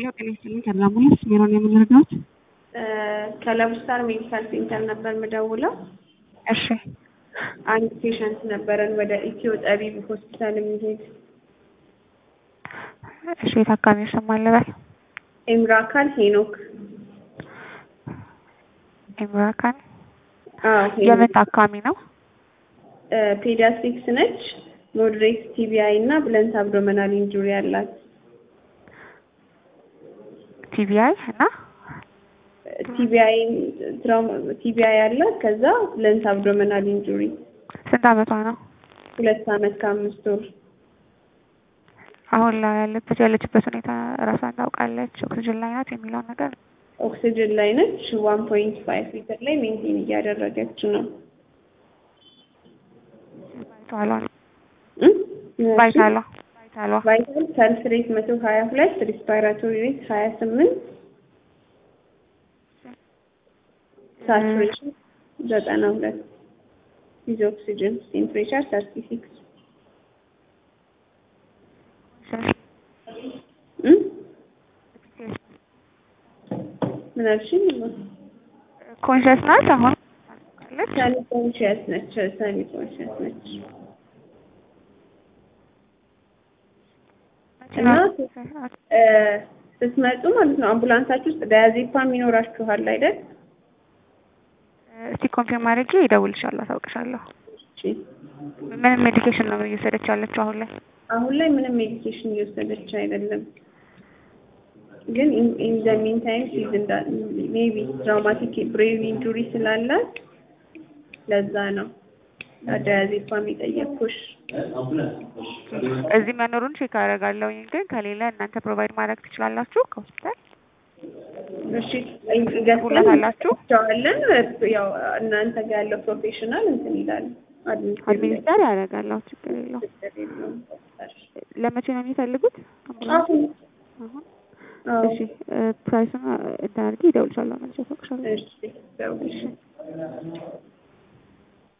ጤና ይስጥልኝ ከላሙላስ ሜሮን የምንረዳት ከለቡስታር ሜዲካል ሴንተር ነበር ምደውለው። እሺ አንድ ፔሸንት ነበረን ወደ ኢትዮ ጠቢብ ሆስፒታል የሚሄድ እሺ የታካሚው ስም አለበል ኤምራካል ሄኖክ። ኢምራካን አዎ የምን ታካሚ ነው? ፔዲያትሪክስ ነች። ሞድሬት ቲቢአይ እና ብለንት አብዶመናል ኢንጁሪ አላት። ቲቢአይ እና ቲቢአይ ትራውማ ቲቢአይ አላት። ከዛ ብለንት አብዶመናል ኢንጁሪ ስንት አመቷ ነው? ሁለት አመት ከአምስት ወር አሁን ላይ ያለበት ያለችበት ሁኔታ እራሷን ታውቃለች? ኦክሲጅን ላይ ናት የሚለውን ነገር ኦክሲጅን ላይ ነች። ዋን ፖይንት ፋይቭ ሊትር ላይ ሜንቴን እያደረገች ነው። ቫይታሏ እም? ቫይታሏ ቫይታሏ ቫይታል ፐልስ ሬት መቶ ሀያ ሁለት ሪስፓይራቶሪ ሬት ሀያ ስምንት ሳቹሬሽን ዘጠና ሁለት ዊዝ ኦክሲጅን ቴምፕሬቸር ሰርቲ ሲክስ ምን አልሽኝ? ኮንሽስ ናት አሁን ታውቃለች? ሰኒ ኮንሽየስ ነች። ሰኒ ኮንሽየስ ነች እና እ ስትመጡ ማለት ነው አምቡላንሳችሁ ውስጥ ዳያዜፓም ይኖራችኋል አይደል? እስቲ ኮንፊርም አድርጌ እደውልልሻለሁ፣ አሳውቅሻለሁ። እሺ። ምንም ሜዲኬሽን ነው እየወሰደች ያለችው አሁን ላይ? አሁን ላይ ምንም ሜዲኬሽን እየወሰደች አይደለም፣ ግን ኢን ዘ ሚን ታይም ሲዝ እንዳ ሜቢ ትራውማቲክ ብሬን ኢንጁሪ ስላላት ለዛ ነው ዳያዜፓም የጠየኩሽ። እዚህ መኖሩን ቼክ አደርጋለሁ፣ ግን ከሌለ እናንተ ፕሮቫይድ ማድረግ ትችላላችሁ ከሆስፒታል እሺ ሁለት አላችሁ? ገለን ያው እናንተ ጋር ያለው ፕሮፌሽናል እንትን ይላል አድሚኒስተር ያደርጋለሁ፣ ችግር የለውም። ለመቼ ነው የሚፈልጉት? አምቡላንስ? አሁን አሁን? አዎ እሺ ፕራይሱን እንትን አድርጌ እደውልልሻለሁ፣ መልሼ አሳውቅሻለሁ። እሺ ደውልሽ